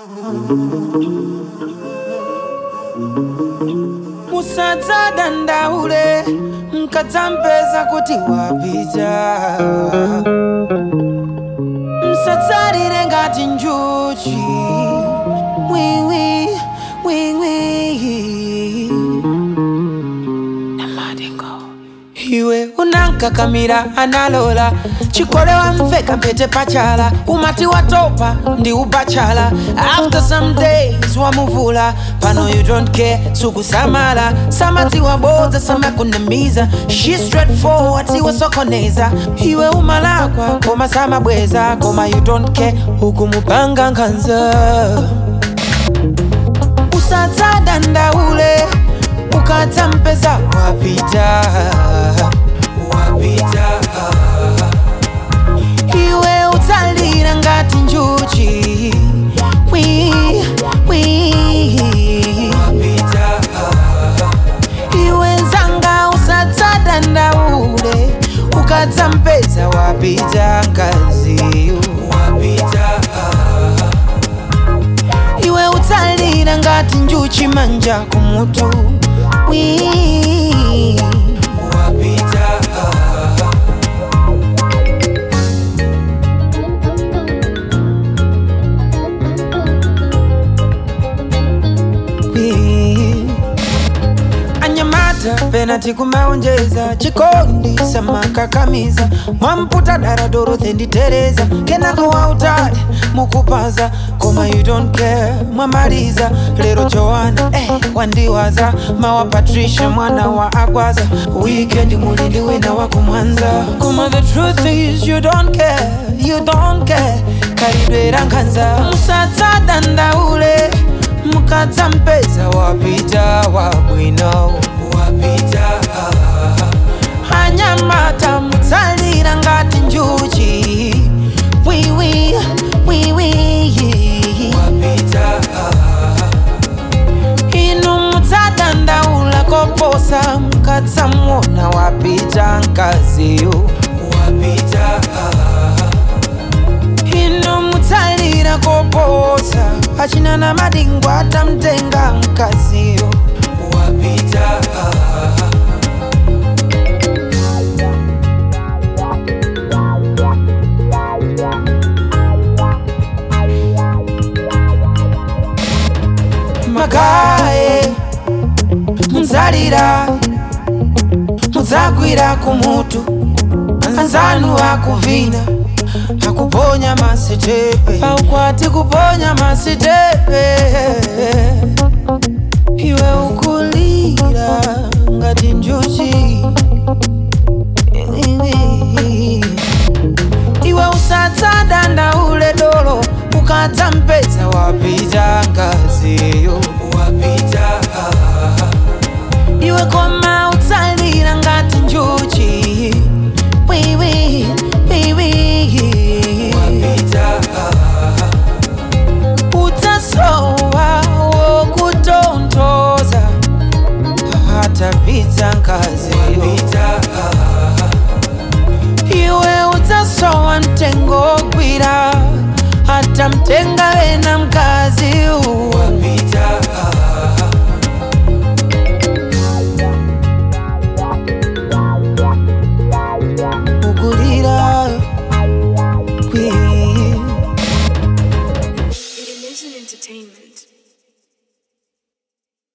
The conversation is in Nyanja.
musadza dandaule mkadzampeza kuti wapita msadzalire ngati njuchi wiwi wiwi iwe unankakamira analola chikole wamveka mpete pachala umati watopa ndi ubachala after some days wamuvula pano you don't care sukusamala samati wabodza samakunamiza she straightforward siwosokoneza iwe umalakwa koma samabweza koma you don't care ukumupanga nkhanza usadza dandaule ukadzampeza wapita wapita iwe utsalira ngati njuchi wi wi wapita iwe nzanga usadza dandaule ukadzampeza wapita ngaziyo wapita iwe utsalira ngati njuchi manja kumutu wi wapita wi anyamata penati kumaonjeza chikondi samakakamiza mwamputa dara dorothe nditereza kenako wautali mukupaza koma you don't care mwamaliza lero joana eh, wandiwaza mawa patricia mwana wa agwaza weekend mulindi wina wa kumwanza koma the truth is you don't care you don't care kalidwera nkhanza musadza dandaule mukadzampeza wapita wabwino wapita anyamata mutsalira ngati njuchi wiwi wiwi wapita inu mutsadandaula koposa mukadzamuona wapita nkaziyo wapita inu mutsalira koposa achina na madingwa atamtenga mkaziyo wapita magaye muzalira muzagwira kumutu anzanu akuvina akuponya masitepe aukwati kuponya masitepe iwe ukulira ngati njuchi iwe usadza dandaule dolo ukadzampeza wapita ngaziyo wapita iwe koma utsalira ngati njuchi wiwi wiwi wapita utasowa wokutontoza hatapita ngaziyo iwe utasowa mtengo gwira hata mtenga wena mkazi wapita ukulira kwi Illusion Entertainment.